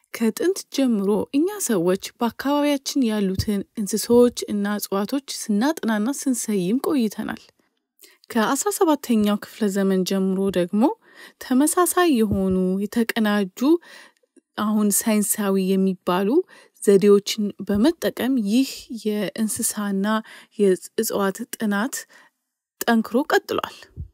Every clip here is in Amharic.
ከጥንት ጀምሮ እኛ ሰዎች በአካባቢያችን ያሉትን እንስሳዎች እና እጽዋቶች ስናጥናና ስንሰይም ቆይተናል። ከአስራ ሰባተኛው ክፍለ ዘመን ጀምሮ ደግሞ ተመሳሳይ የሆኑ የተቀናጁ አሁን ሳይንሳዊ የሚባሉ ዘዴዎችን በመጠቀም ይህ የእንስሳና የእጽዋት ጥናት ጠንክሮ ቀጥሏል።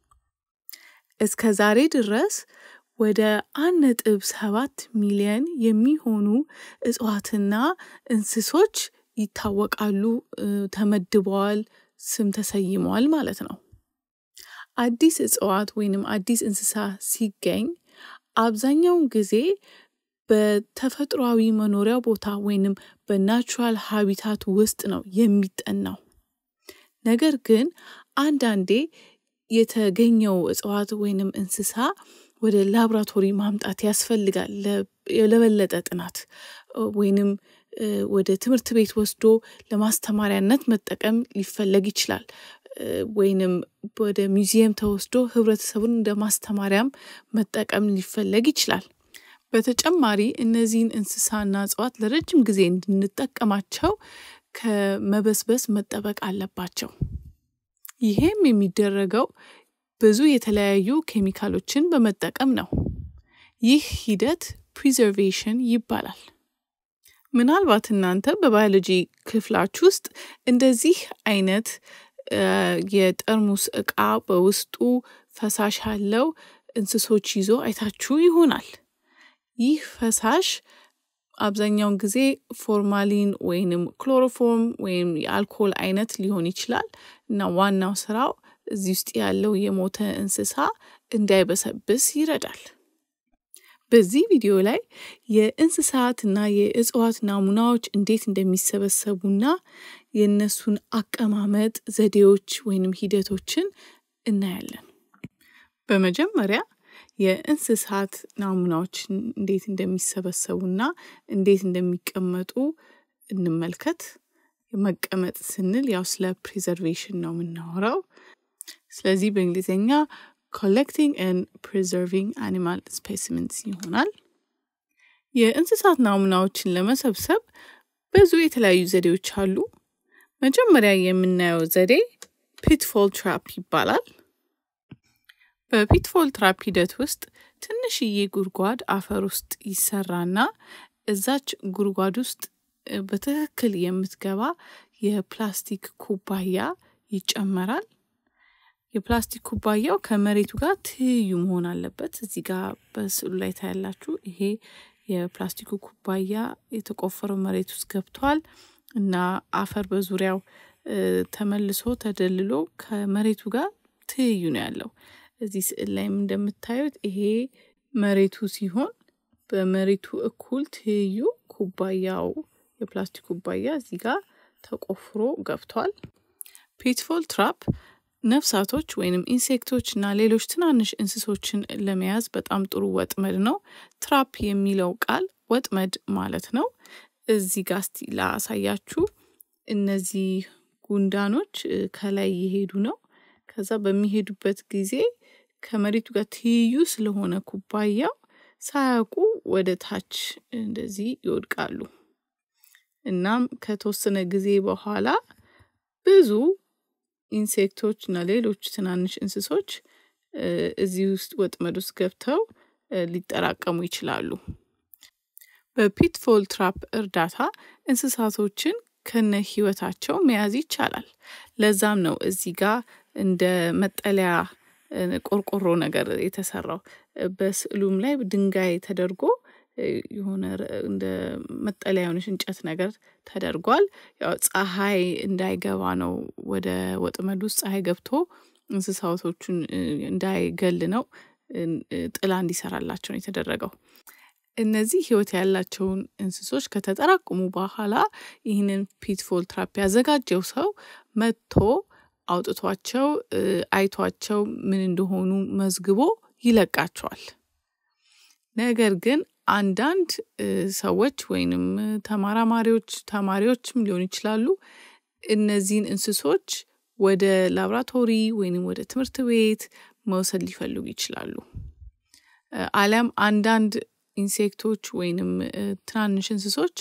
እስከ ዛሬ ድረስ ወደ አንድ ነጥብ ሰባት ሚሊየን የሚሆኑ እጽዋትና እንስሶች ይታወቃሉ፣ ተመድበዋል፣ ስም ተሰይመዋል ማለት ነው። አዲስ እጽዋት ወይንም አዲስ እንስሳ ሲገኝ አብዛኛውን ጊዜ በተፈጥሯዊ መኖሪያ ቦታ ወይንም በናቹራል ሀቢታት ውስጥ ነው የሚጠናው። ነገር ግን አንዳንዴ የተገኘው እጽዋት ወይንም እንስሳ ወደ ላብራቶሪ ማምጣት ያስፈልጋል ለበለጠ ጥናት ወይንም ወደ ትምህርት ቤት ወስዶ ለማስተማሪያነት መጠቀም ሊፈለግ ይችላል። ወይንም ወደ ሚውዚየም ተወስዶ ህብረተሰቡን እንደ ማስተማሪያም መጠቀም ሊፈለግ ይችላል። በተጨማሪ እነዚህን እንስሳና እጽዋት ለረጅም ጊዜ እንድንጠቀማቸው ከመበስበስ መጠበቅ አለባቸው። ይሄም የሚደረገው ብዙ የተለያዩ ኬሚካሎችን በመጠቀም ነው። ይህ ሂደት ፕሪዘርቬሽን ይባላል። ምናልባት እናንተ በባዮሎጂ ክፍላችሁ ውስጥ እንደዚህ አይነት የጠርሙስ እቃ በውስጡ ፈሳሽ ያለው እንስሶች ይዞ አይታችሁ ይሆናል። ይህ ፈሳሽ አብዛኛውን ጊዜ ፎርማሊን ወይንም ክሎሮፎርም ወይም የአልኮል አይነት ሊሆን ይችላል እና ዋናው ስራው እዚህ ውስጥ ያለው የሞተ እንስሳ እንዳይበሰብስ ይረዳል። በዚህ ቪዲዮ ላይ የእንስሳትና የእጽዋት ናሙናዎች እንዴት እንደሚሰበሰቡና የእነሱን አቀማመጥ ዘዴዎች ወይንም ሂደቶችን እናያለን። በመጀመሪያ የእንስሳት ናሙናዎችን እንዴት እንደሚሰበሰቡና እንዴት እንደሚቀመጡ እንመልከት። መቀመጥ ስንል ያው ስለ ፕሪዘርቬሽን ነው የምናወራው። ስለዚህ በእንግሊዝኛ ኮሌክቲንግ ኤንድ ፕሪዘርቪንግ አኒማል ስፔሲመንስ ይሆናል። የእንስሳት ናሙናዎችን ለመሰብሰብ ብዙ የተለያዩ ዘዴዎች አሉ። መጀመሪያ የምናየው ዘዴ ፒትፎል ትራፕ ይባላል። በፒትፎል ትራፕ ሂደት ውስጥ ትንሽዬ ጉድጓድ አፈር ውስጥ ይሰራና እዛች ጉድጓድ ውስጥ በትክክል የምትገባ የፕላስቲክ ኩባያ ይጨመራል። የፕላስቲክ ኩባያው ከመሬቱ ጋር ትይዩ መሆን አለበት። እዚህ ጋር በስዕሉ ላይ ታያላችሁ። ይሄ የፕላስቲኩ ኩባያ የተቆፈረው መሬት ውስጥ ገብቷል እና አፈር በዙሪያው ተመልሶ ተደልሎ ከመሬቱ ጋር ትይዩ ነው ያለው። እዚህ ስዕል ላይም እንደምታዩት ይሄ መሬቱ ሲሆን በመሬቱ እኩል ትይዩ ኩባያው የፕላስቲክ ኩባያ እዚህ ጋር ተቆፍሮ ገብቷል። ፒትፎል ትራፕ ነፍሳቶች ወይንም ኢንሴክቶች እና ሌሎች ትናንሽ እንስሶችን ለመያዝ በጣም ጥሩ ወጥመድ ነው። ትራፕ የሚለው ቃል ወጥመድ ማለት ነው። እዚህ ጋር እስቲ ላሳያችሁ። እነዚህ ጉንዳኖች ከላይ እየሄዱ ነው። ከዛ በሚሄዱበት ጊዜ ከመሬቱ ጋር ትይዩ ስለሆነ ኩባያው ሳያውቁ ወደ ታች እንደዚህ ይወድቃሉ። እናም ከተወሰነ ጊዜ በኋላ ብዙ ኢንሴክቶች እና ሌሎች ትናንሽ እንስሶች እዚህ ውስጥ ወጥመድ ውስጥ ገብተው ሊጠራቀሙ ይችላሉ። በፒትፎል ትራፕ እርዳታ እንስሳቶችን ከነ ህይወታቸው መያዝ ይቻላል። ለዛም ነው እዚህ ጋር እንደ መጠለያ ቆርቆሮ ነገር የተሰራው። በስዕሉም ላይ ድንጋይ ተደርጎ የሆነ እንደ መጠለያ የሆነች እንጨት ነገር ተደርጓል። ያው ፀሐይ እንዳይገባ ነው ወደ ወጥመድ ውስጥ ፀሐይ ገብቶ እንስሳቶቹን እንዳይገል ነው ጥላ እንዲሰራላቸው ነው የተደረገው። እነዚህ ህይወት ያላቸውን እንስሶች ከተጠራቀሙ በኋላ ይህንን ፒትፎል ትራፕ ያዘጋጀው ሰው መጥቶ አውጥቷቸው አይቷቸው ምን እንደሆኑ መዝግቦ ይለቃቸዋል። ነገር ግን አንዳንድ ሰዎች ወይንም ተመራማሪዎች ተማሪዎችም ሊሆኑ ይችላሉ እነዚህን እንስሶች ወደ ላብራቶሪ ወይንም ወደ ትምህርት ቤት መውሰድ ሊፈልጉ ይችላሉ። አሊያም አንዳንድ ኢንሴክቶች ወይንም ትናንሽ እንስሶች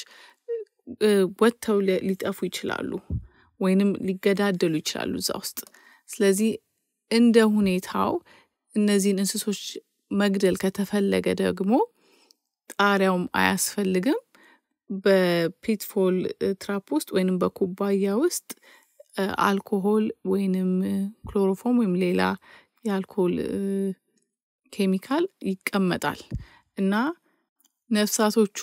ወጥተው ሊጠፉ ይችላሉ ወይንም ሊገዳደሉ ይችላሉ እዛ ውስጥ። ስለዚህ እንደ ሁኔታው እነዚህን እንስሶች መግደል ከተፈለገ ደግሞ ጣሪያውም አያስፈልግም። በፒትፎል ትራፕ ውስጥ ወይንም በኩባያ ውስጥ አልኮሆል ወይንም ክሎሮፎም ወይም ሌላ የአልኮል ኬሚካል ይቀመጣል እና ነፍሳቶቹ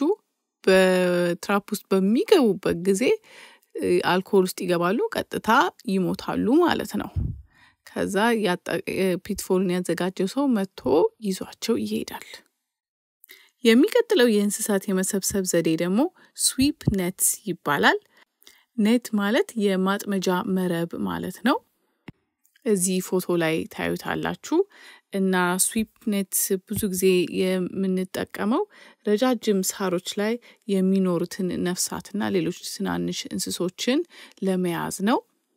በትራፕ ውስጥ በሚገቡበት ጊዜ አልኮል ውስጥ ይገባሉ፣ ቀጥታ ይሞታሉ ማለት ነው። ከዛ ፒትፎልን ያዘጋጀው ሰው መጥቶ ይዟቸው ይሄዳል። የሚቀጥለው የእንስሳት የመሰብሰብ ዘዴ ደግሞ ስዊፕ ኔትስ ይባላል። ኔት ማለት የማጥመጃ መረብ ማለት ነው። እዚህ ፎቶ ላይ ታዩታላችሁ እና ስዊፕ ኔት ብዙ ጊዜ የምንጠቀመው ረጃጅም ሳሮች ላይ የሚኖሩትን ነፍሳትና ሌሎች ትናንሽ እንስሶችን ለመያዝ ነው።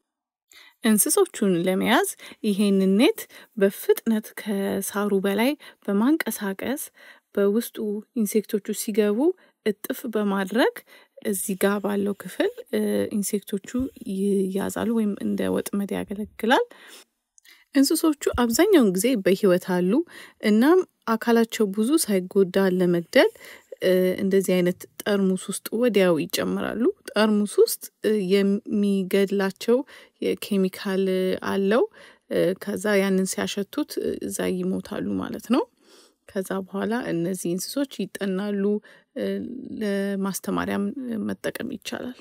እንስሶቹን ለመያዝ ይሄንን ኔት በፍጥነት ከሳሩ በላይ በማንቀሳቀስ በውስጡ ኢንሴክቶቹ ሲገቡ እጥፍ በማድረግ እዚህ ጋር ባለው ክፍል ኢንሴክቶቹ ይያዛሉ ወይም እንደ ወጥመድ ያገለግላል። እንስሶቹ አብዛኛውን ጊዜ በህይወት አሉ። እናም አካላቸው ብዙ ሳይጎዳ ለመግደል እንደዚህ አይነት ጠርሙስ ውስጥ ወዲያው ይጨምራሉ። ጠርሙስ ውስጥ የሚገድላቸው ኬሚካል አለው። ከዛ ያንን ሲያሸቱት እዛ ይሞታሉ ማለት ነው። ከዛ በኋላ እነዚህ እንስሶች ይጠናሉ። ለማስተማሪያም መጠቀም ይቻላል።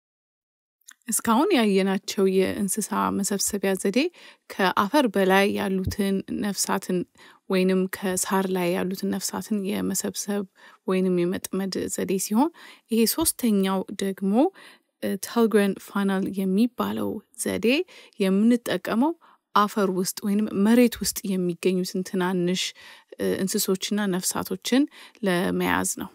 እስካሁን ያየናቸው የእንስሳ መሰብሰቢያ ዘዴ ከአፈር በላይ ያሉትን ነፍሳትን ወይንም ከሳር ላይ ያሉትን ነፍሳትን የመሰብሰብ ወይንም የመጥመድ ዘዴ ሲሆን ይሄ ሶስተኛው ደግሞ ተልግረን ፋናል የሚባለው ዘዴ የምንጠቀመው አፈር ውስጥ ወይንም መሬት ውስጥ የሚገኙትን ትናንሽ እንስሶችና ነፍሳቶችን ለመያዝ ነው።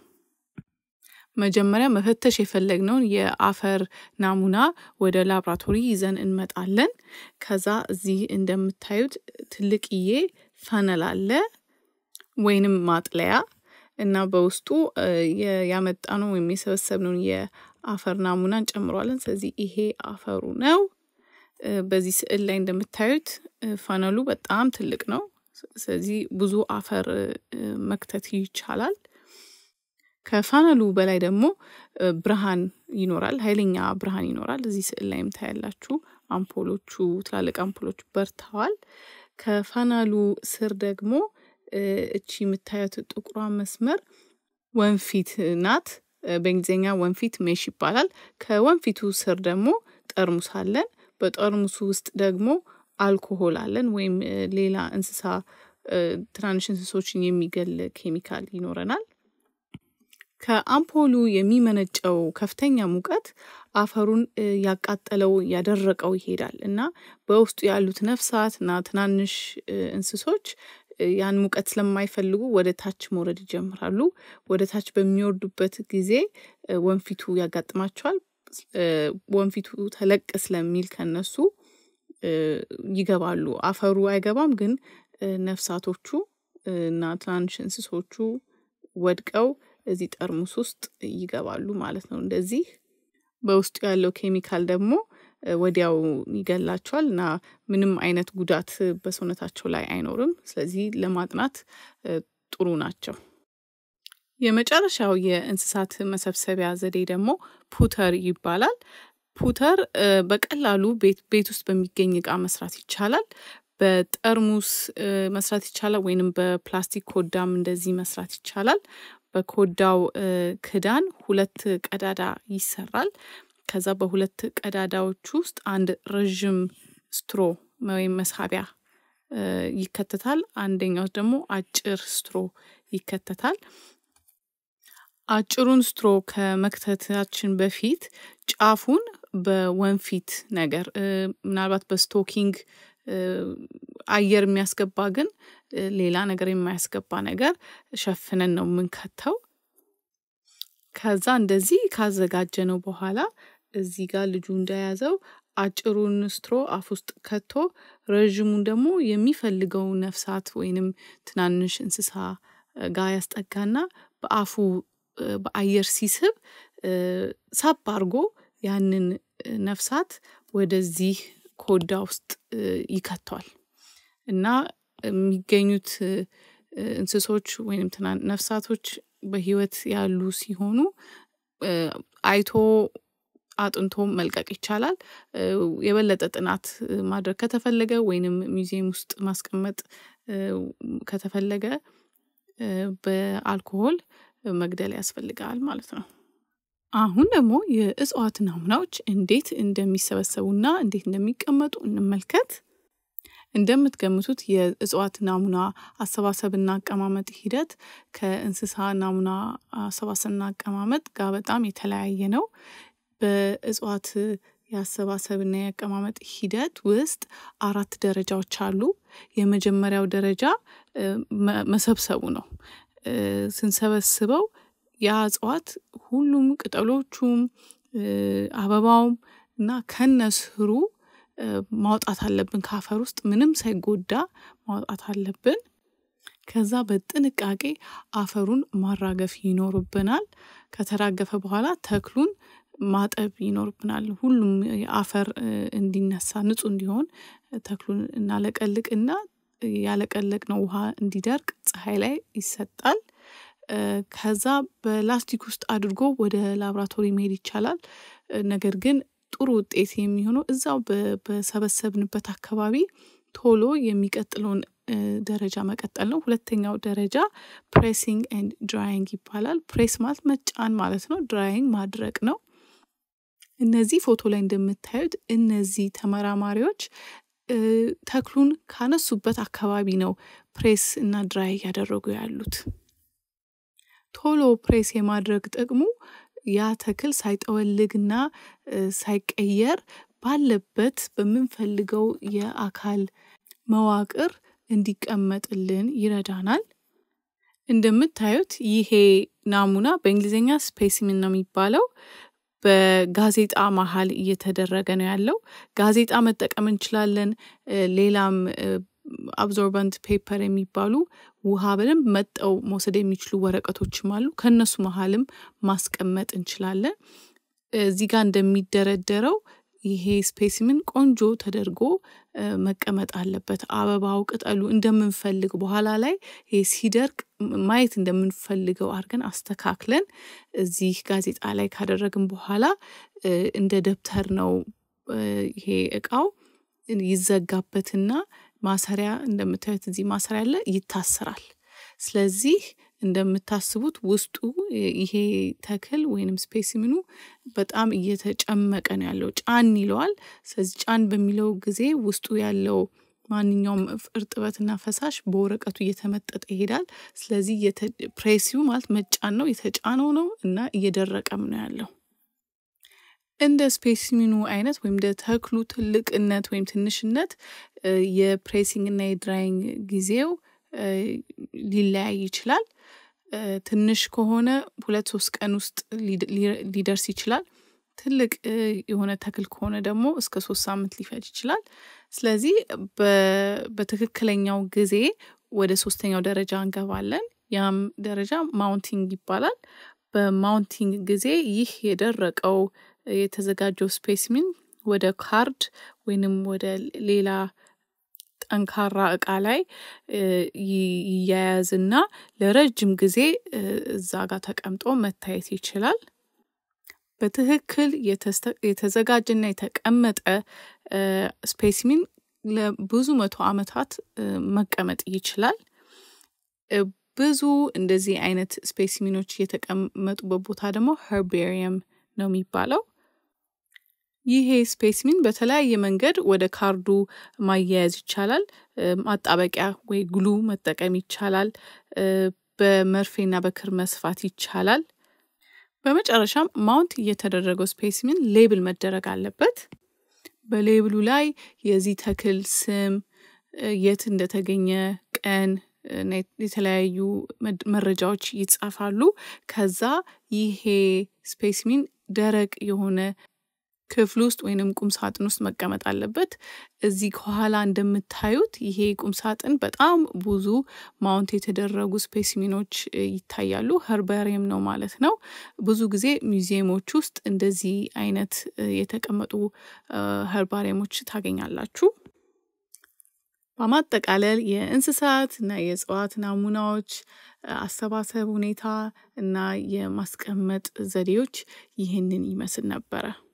መጀመሪያ መፈተሽ የፈለግነውን የአፈር ናሙና ወደ ላብራቶሪ ይዘን እንመጣለን። ከዛ እዚህ እንደምታዩት ትልቅዬ ፈነል አለ ወይንም ማጥለያ እና በውስጡ ያመጣነው ወይም የሰበሰብነውን የአፈር ናሙና እንጨምረዋለን። ስለዚህ ይሄ አፈሩ ነው። በዚህ ስዕል ላይ እንደምታዩት ፈነሉ በጣም ትልቅ ነው። ስለዚህ ብዙ አፈር መክተት ይቻላል። ከፋነሉ በላይ ደግሞ ብርሃን ይኖራል፣ ኃይለኛ ብርሃን ይኖራል። እዚህ ስዕል ላይም ታያላችሁ። አምፖሎቹ ትላልቅ አምፖሎቹ በርተዋል። ከፋናሉ ስር ደግሞ እቺ የምታዩት ጥቁሯ መስመር ወንፊት ናት። በእንግሊዝኛ ወንፊት ሜሽ ይባላል። ከወንፊቱ ስር ደግሞ ጠርሙስ አለን። በጠርሙሱ ውስጥ ደግሞ አልኮሆል አለን ወይም ሌላ እንስሳ ትናንሽ እንስሶችን የሚገል ኬሚካል ይኖረናል። ከአምፖሉ የሚመነጨው ከፍተኛ ሙቀት አፈሩን ያቃጠለው ያደረቀው ይሄዳል እና በውስጡ ያሉት ነፍሳት እና ትናንሽ እንስሶች ያን ሙቀት ስለማይፈልጉ ወደ ታች መውረድ ይጀምራሉ። ወደ ታች በሚወርዱበት ጊዜ ወንፊቱ ያጋጥማቸዋል። ወንፊቱ ተለቅ ስለሚል ከነሱ ይገባሉ። አፈሩ አይገባም፣ ግን ነፍሳቶቹ እና ትናንሽ እንስሶቹ ወድቀው እዚህ ጠርሙስ ውስጥ ይገባሉ ማለት ነው። እንደዚህ በውስጡ ያለው ኬሚካል ደግሞ ወዲያው ይገላቸዋል እና ምንም አይነት ጉዳት በሰውነታቸው ላይ አይኖርም። ስለዚህ ለማጥናት ጥሩ ናቸው። የመጨረሻው የእንስሳት መሰብሰቢያ ዘዴ ደግሞ ፑተር ይባላል። ፑተር በቀላሉ ቤት ውስጥ በሚገኝ እቃ መስራት ይቻላል። በጠርሙስ መስራት ይቻላል፣ ወይንም በፕላስቲክ ኮዳም እንደዚህ መስራት ይቻላል። በኮዳው ክዳን ሁለት ቀዳዳ ይሰራል። ከዛ በሁለት ቀዳዳዎች ውስጥ አንድ ረዥም ስትሮ ወይም መሳቢያ ይከተታል። አንደኛው ደግሞ አጭር ስትሮ ይከተታል። አጭሩን ስትሮ ከመክተታችን በፊት ጫፉን በወንፊት ነገር ምናልባት በስቶኪንግ አየር የሚያስገባ ግን ሌላ ነገር የማያስገባ ነገር ሸፍነን ነው የምንከተው። ከዛ እንደዚህ ካዘጋጀነው በኋላ እዚህ ጋር ልጁ እንደያዘው አጭሩን ስትሮ አፍ ውስጥ ከቶ ረዥሙን ደግሞ የሚፈልገው ነፍሳት ወይንም ትናንሽ እንስሳ ጋር ያስጠጋና በአፉ በአየር ሲስብ ሳብ አድርጎ ያንን ነፍሳት ወደዚህ ኮዳ ውስጥ ይከተዋል እና የሚገኙት እንስሶች ወይም ነፍሳቶች በህይወት ያሉ ሲሆኑ አይቶ አጥንቶ መልቀቅ ይቻላል። የበለጠ ጥናት ማድረግ ከተፈለገ ወይንም ሙዚየም ውስጥ ማስቀመጥ ከተፈለገ በአልኮሆል መግደል ያስፈልጋል ማለት ነው። አሁን ደግሞ የእጽዋት ናሙናዎች እንዴት እንደሚሰበሰቡና እንዴት እንደሚቀመጡ እንመልከት። እንደምትገምቱት የእጽዋት ናሙና አሰባሰብና አቀማመጥ ሂደት ከእንስሳ ናሙና አሰባሰብና አቀማመጥ ጋር በጣም የተለያየ ነው። በእጽዋት የአሰባሰብና የአቀማመጥ ሂደት ውስጥ አራት ደረጃዎች አሉ። የመጀመሪያው ደረጃ መሰብሰቡ ነው። ስንሰበስበው ያ እጽዋት ሁሉም ቅጠሎቹም አበባውም እና ከነስሩ ማውጣት አለብን ከአፈር ውስጥ ምንም ሳይጎዳ ማውጣት አለብን። ከዛ በጥንቃቄ አፈሩን ማራገፍ ይኖርብናል። ከተራገፈ በኋላ ተክሉን ማጠብ ይኖርብናል። ሁሉም የአፈር እንዲነሳ ንጹህ እንዲሆን ተክሉን እናለቀልቅና ያለቀለቅነው ውሃ እንዲደርቅ ፀሐይ ላይ ይሰጣል። ከዛ በላስቲክ ውስጥ አድርጎ ወደ ላብራቶሪ መሄድ ይቻላል። ነገር ግን ጥሩ ውጤት የሚሆነው እዛው በሰበሰብንበት አካባቢ ቶሎ የሚቀጥለውን ደረጃ መቀጠል ነው። ሁለተኛው ደረጃ ፕሬሲንግ ኤንድ ድራይንግ ይባላል። ፕሬስ ማለት መጫን ማለት ነው። ድራይንግ ማድረቅ ነው። እነዚህ ፎቶ ላይ እንደምታዩት እነዚህ ተመራማሪዎች ተክሉን ካነሱበት አካባቢ ነው ፕሬስ እና ድራይ እያደረጉ ያሉት። ቶሎ ፕሬስ የማድረግ ጥቅሙ ያ ተክል ሳይጠወልግና ሳይቀየር ባለበት በምንፈልገው የአካል መዋቅር እንዲቀመጥልን ይረዳናል። እንደምታዩት ይሄ ናሙና በእንግሊዝኛ ስፔሲሚን ነው የሚባለው። በጋዜጣ መሀል እየተደረገ ነው ያለው። ጋዜጣ መጠቀም እንችላለን። ሌላም አብዞርባንት ፔፐር የሚባሉ ውሃ በደንብ መጠው መውሰድ የሚችሉ ወረቀቶችም አሉ። ከእነሱ መሀልም ማስቀመጥ እንችላለን። እዚህ ጋር እንደሚደረደረው ይሄ ስፔሲምን ቆንጆ ተደርጎ መቀመጥ አለበት። አበባው፣ ቅጠሉ እንደምንፈልግ በኋላ ላይ ይሄ ሲደርቅ ማየት እንደምንፈልገው አድርገን አስተካክለን እዚህ ጋዜጣ ላይ ካደረግን በኋላ እንደ ደብተር ነው ይሄ እቃው ይዘጋበትና ማሰሪያ እንደምታዩት እዚህ ማሰሪያ አለ፣ ይታሰራል። ስለዚህ እንደምታስቡት ውስጡ ይሄ ተክል ወይንም ስፔሲምኑ በጣም እየተጨመቀ ነው ያለው። ጫን ይለዋል። ስለዚህ ጫን በሚለው ጊዜ ውስጡ ያለው ማንኛውም እርጥበትና ፈሳሽ በወረቀቱ እየተመጠጠ ይሄዳል። ስለዚህ ፕሬሲው ማለት መጫን ነው፣ የተጫነው ነው እና እየደረቀም ነው ያለው። እንደ ስፔሲሚኑ አይነት ወይም እንደ ተክሉ ትልቅነት ወይም ትንሽነት የፕሬሲንግ እና የድራይንግ ጊዜው ሊለያይ ይችላል። ትንሽ ከሆነ ሁለት ሶስት ቀን ውስጥ ሊደርስ ይችላል። ትልቅ የሆነ ተክል ከሆነ ደግሞ እስከ ሶስት ሳምንት ሊፈጅ ይችላል። ስለዚህ በትክክለኛው ጊዜ ወደ ሶስተኛው ደረጃ እንገባለን። ያም ደረጃ ማውንቲንግ ይባላል። በማውንቲንግ ጊዜ ይህ የደረቀው የተዘጋጀው ስፔሲሚን ወደ ካርድ ወይንም ወደ ሌላ ጠንካራ እቃ ላይ ይያያዝና ለረጅም ጊዜ እዛ ጋር ተቀምጦ መታየት ይችላል። በትክክል የተዘጋጀና የተቀመጠ ስፔሲሚን ለብዙ መቶ ዓመታት መቀመጥ ይችላል። ብዙ እንደዚህ አይነት ስፔሲሚኖች የተቀመጡበት ቦታ ደግሞ ሄርቤሪየም ነው የሚባለው። ይሄ ስፔሲሚን በተለያየ መንገድ ወደ ካርዱ ማያያዝ ይቻላል። ማጣበቂያ ወይ ግሉ መጠቀም ይቻላል። በመርፌና በክር መስፋት ይቻላል። በመጨረሻም ማውንት የተደረገው ስፔሲሚን ሌብል መደረግ አለበት። በሌብሉ ላይ የዚህ ተክል ስም፣ የት እንደተገኘ ቀን፣ የተለያዩ መረጃዎች ይጻፋሉ። ከዛ ይሄ ስፔሲሚን ደረቅ የሆነ ክፍል ውስጥ ወይንም ቁም ሳጥን ውስጥ መቀመጥ አለበት። እዚህ ከኋላ እንደምታዩት ይሄ ቁም ሳጥን በጣም ብዙ ማውንት የተደረጉ ስፔሲሚኖች ይታያሉ። ኸርባሪየም ነው ማለት ነው። ብዙ ጊዜ ሚውዚየሞች ውስጥ እንደዚህ አይነት የተቀመጡ ኸርባሪየሞች ታገኛላችሁ። በማጠቃለል የእንስሳት እና የእጽዋት ናሙናዎች አሰባሰብ ሁኔታ እና የማስቀመጥ ዘዴዎች ይህንን ይመስል ነበረ።